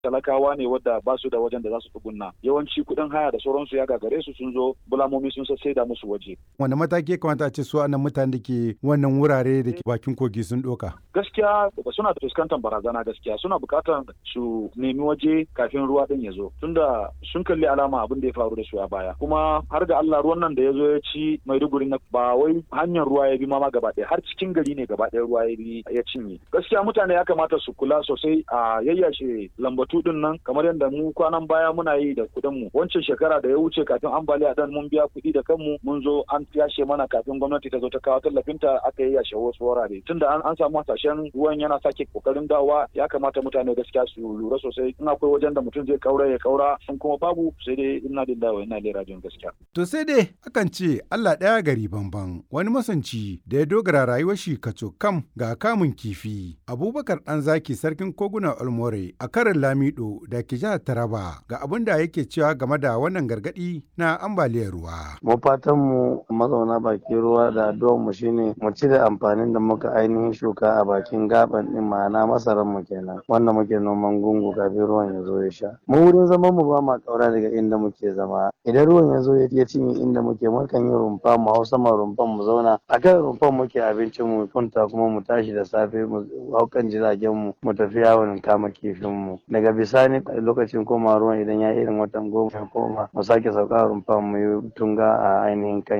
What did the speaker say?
talakawa ne wadda ba su da wajen da za su tsugunna yawanci kuɗin haya da sauransu ya gagare su sun zo bulamomi sun da musu waje. Wanda mataki ya kamata a ce su anan mutane da ke wannan wurare da ke bakin kogi sun ɗoka? Gaskiya suna fuskantar barazana gaskiya suna buƙatar su nemi waje kafin ruwa ɗin ya zo tunda sun kalli alama abin da ya faru da su a baya kuma har ga Allah ruwan nan da ya zo ya ci Maiduguri na ba wai hanyar ruwa ya bi ma gaba ɗaya har cikin gari ne gaba ɗaya ruwa ya bi ya cinye. Gaskiya mutane ya kamata su kula sosai a yayyashe lambatu ɗin nan kamar yadda mu kwanan baya muna yi da kuɗin mu wancan shekara da ya wuce kafin ambaliya dan mun biya kuɗi da kanmu mun zo an yashe mana kafin gwamnati ta zo ta kawo tallafinta aka yi yashe wasu wurare tunda an, an samu hasashen ruwan yana sake kokarin dawa ya kamata mutane gaskiya su lura sosai in akwai wajen da mutum zai kaura ya kaura in kuma babu sai dai ina lillahi wa ina ilaihi rajiun gaskiya to sai dai akan ce Allah ɗaya gari banban wani masanci da ya dogara rayuwar shi kaco kam ga kamun kifi Abubakar dan zaki sarkin koguna Olmore a karin Lamido da ke jihar Taraba ga abin da yake cewa game da wannan gargadi na ambaliyar ruwa mu fatan mu mazauna bakin ruwa da addu'ar mu shine mu ci da amfanin da muka ainihin shuka a bakin gaban din ma'ana masaran mu kenan wanda muke noman gungu kafin ruwan ya zo ya sha mu wurin zaman mu ba ma kaura daga inda muke zama idan ruwan ya zo ya cinye inda muke mukan yi rumfa mu hau sama rumfan mu zauna a kan rumfan muke abincin mu kunta kuma mu tashi da safe mu hau kan jiragen mu mu tafi yawon kama kifin mu daga bisani lokacin koma ruwan idan ya irin watan goma ya koma mu sake sauka rumfan mu yi tunga a ainihin kan